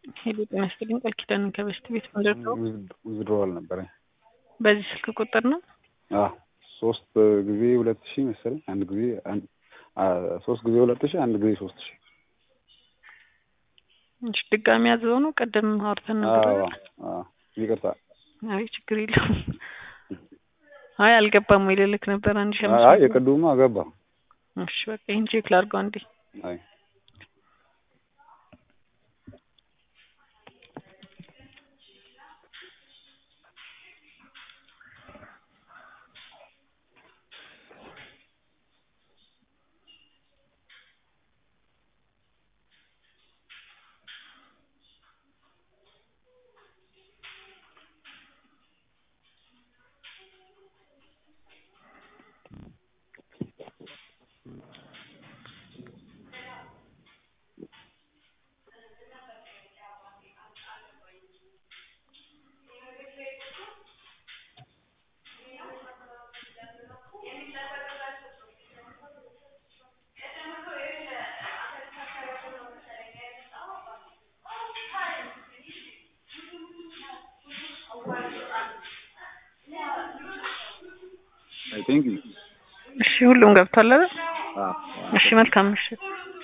ሄሎ ጤና ይስጥልኝ ቃል ኪዳን ከበስት ቤት ምንድን ነው? ውዝድሮዋል ነበረኝ። በዚህ ስልክ ቁጥር ነው? አዎ ሶስት ጊዜ ሁለት ሺህ መሰለኝ አንድ ጊዜ አንድ ሶስት ጊዜ ሁለት ሺህ አንድ ጊዜ ሶስት ሺህ እሺ ድጋሚ ያዘው ነው። ቀደም አውርተን ነበር። አዎ አዎ ይቅርታ። አይ ችግር የለውም። አይ አልገባም ወይ ልልክ ነበር አንድ ሺህ አምስት አይ መቶ የቅድሙ ገባ። እሺ በቃ ይሄን ቼክ ላድርገው አንዴ። አይ አይ ቲንክ እሺ ሁሉም ገብቷል አይደል? አዎ እሺ መልካም ምሽት።